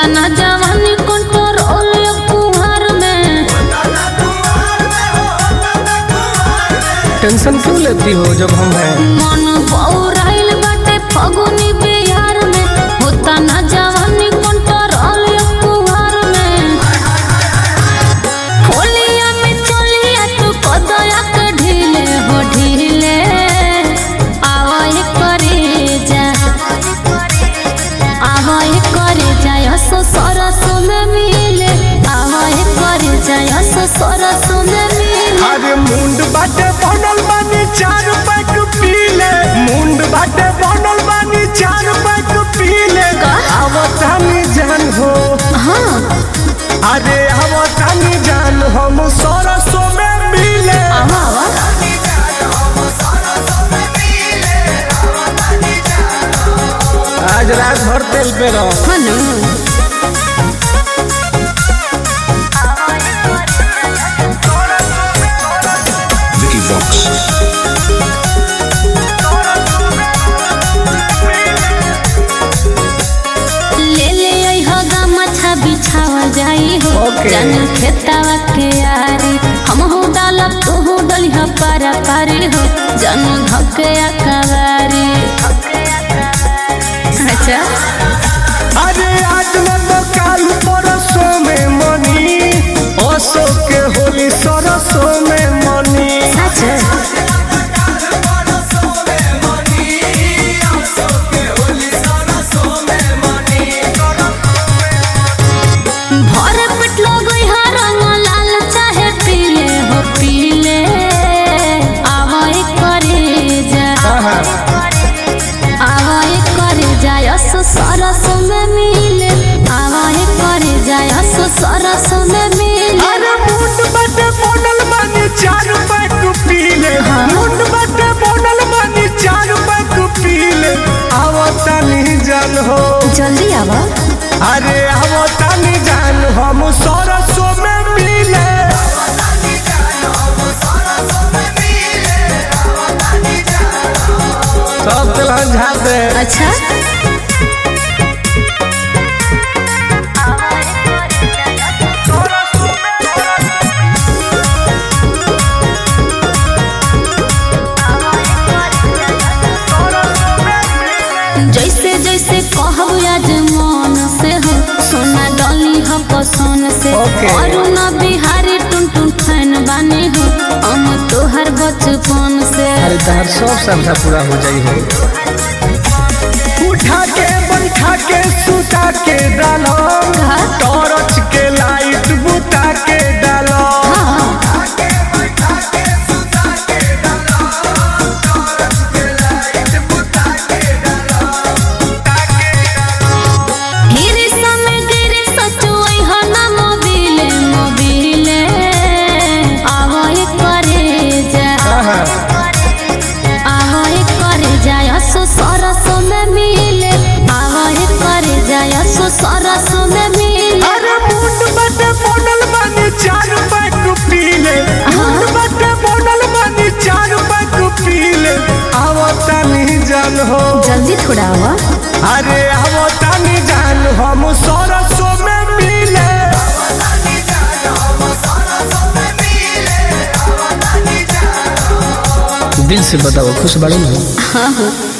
ना जवानी कंट्रोल कुमार में टेंशन क्यों लेती हो जब हम हैं मन बौराइल बाटे फगुनी बिहार में होता ना जवानी कंट्रोल कुमार में होलिया में चलिया तू कदया के ढीले हो ढीले आवाज करे जा आवाज करे जा यसो सरस में मिले आवाज करे जा यसो सरस में मिले अरे मुंड बाटे बनल बानी चार पैक पीले मुंड बाटे बनल बानी चार पैक पीले का? आवतानी जान हो हाँ अरे आवतानी जान हम सरसों में मिले आवा आवा आज रात भर तेल पे रहो हाँ ना Vicky Vox. ले ले आई हो गमछा बिछावा जाई हो Okay. जन खेतावा के यारी हम हो डालब तू हो डली हो पारा पारी हो जन धके अकवारी अच्छा अरे आज न तो काल परसों में मनी ओसो के होली सरसों में मनी सच भर पेट लगई हा रंग लाल चाहे पीले हो पीले आवाई करे जा आवाई करे जा यस सरस में मिले आवाई करे जा यस सरस में मिले अरे मुंड बटे बोनल मानी चार पैक पीले हाँ। मुंड बटे बोनल मानी चार पैक पीले आवतानी जान हो जल्दी आवा अरे आवतानी जान हम सरसों में मिले सब तेलहन झाड़ दे अच्छा जैसे जैसे कहब आज मन से हो सोना डली हो पसंद से Okay. और ना बिहारी टुन टुन फैन बानी हो हम तोहर बचपन से अरे तहर सब श्रद्धा पूरा हो जाई हो उठा के बैठा के सुता के डालो का? टॉर्च के लाइट बुता के डालो हाँ हिरी समय गिरी सचुई हो ना मोबिले मोबिले आवाई करे जा आवाई करे जा यसो सरस में मिले आवाई करे जा यसो सरस में मिले अरे मुंड बटे बोनल बानी चार पैक पीले मुंड बटे बोनल बानी चार पैक पीले आवतानी जान हो जल्दी थोड़ा आवा अरे आवतानी जान हम सरसों में मिले दिल से बताओ खुश बाड़ी ना हाँ हाँ